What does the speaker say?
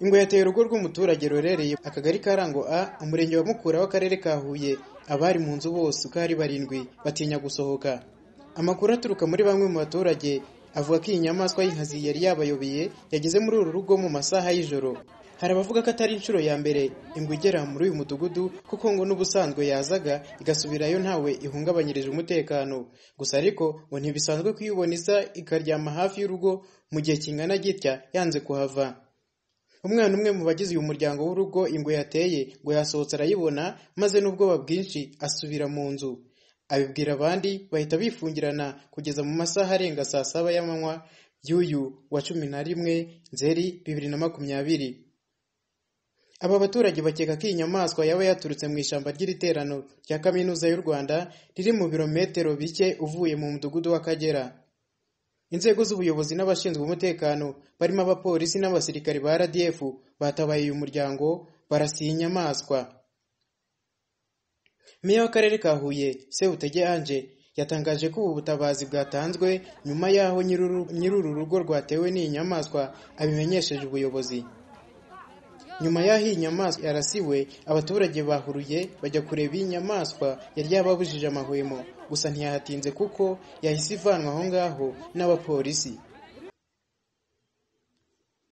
Ingwe yateye urugo rw'umuturage ruherereye akagari ka Rango A umurenge wa Mukura w'akarere ka Huye abari mu nzu bose uko ari barindwi batinya gusohoka amakuru aturuka muri bamwe mu baturage avuga ko iyi nyamaswa y'inkazi yari yabayobeye yageze muri uru rugo mu masaha y'ijoro hari abavuga ko atari inshuro ya mbere ingwe igera muri uyu mudugudu kuko ngo n'ubusanzwe yazaga igasubirayo ntawe ihungabanyirije umutekano gusa ariko ngo ntibisanzwe ko iyo ubona isa ikaryama hafi y'urugo mu gihe kingana gitya yanze kuhava umwana umwe mu bagize uyu muryango w'urugo ingwe yateye ngo yasohotse arayibona maze n'ubwoba bwinshi asubira mu nzu abibwira abandi bahita bifungirana kugeza mu masaha arenga saa saba y'amanywa y'uyu wa cumi na rimwe nzeri bibiri na makumyabiri aba baturage bakeka ko iyi nyamaswa yaba yaturutse mu ishyamba ry'iriterano rya kaminuza y'u rwanda riri mu birometero bike uvuye mu mudugudu w'akagera inzego z'ubuyobozi n'abashinzwe umutekano barimo abapolisi n'abasirikare ba rdf batabaye uyu muryango barasiye inyamaswa meya w'akarere ka huye sebutege anje yatangaje ko ubu butabazi bwatanzwe nyuma y'aho nyir'uru rugo rwatewe n'iyi nyamaswa abimenyesheje ubuyobozi nyuma y'aho iyi nyamaswa yarasiwe abaturage bahuruye bajya kureba iyi nyamaswa yari yababujije amahwemo gusa ntiyahatinze kuko yahise ivanwa aho ngaho n'abapolisi